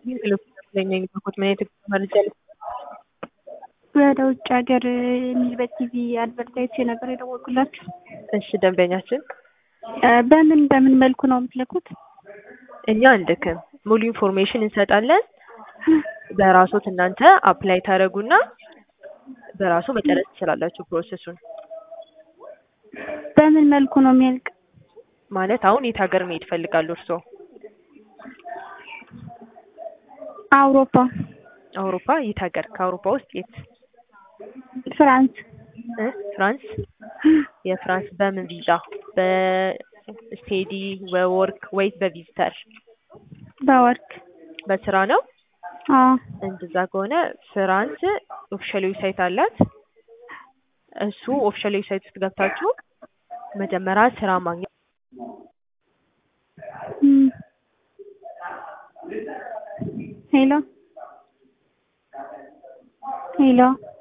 የሚልኩት ምን አይነት መረጃ ወደ ውጭ ሀገር የሚል በቲቪ አድቨርታይዝ ነበር የደወልኩላችሁ። እሺ ደንበኛችን በምን በምን መልኩ ነው የምትልኩት? እኛ አንልክም፣ ሙሉ ኢንፎርሜሽን እንሰጣለን። በራሶት እናንተ አፕላይ ታደርጉና በራሱ መጨረስ ትችላላችሁ ፕሮሰሱን። በምን መልኩ ነው የሚያልቅ? ማለት አሁን የት ሀገር መሄድ ይፈልጋሉ እርስዎ? አውሮፓ፣ አውሮፓ የት ሀገር? ከአውሮፓ ውስጥ የት? ፍራንስ። እ ፍራንስ የፍራንስ በምን ቪዛ? በስቴዲ በወርክ ወይስ በቪዚተር? በወርክ በስራ ነው። አዎ እንደዛ ከሆነ ፍራንስ ኦፊሻል ዌብሳይት አላት። እሱ ኦፊሻል ዌብሳይት ውስጥ ገብታችሁ መጀመሪያ ስራ ማግኘት እም። ሄሎ ሄሎ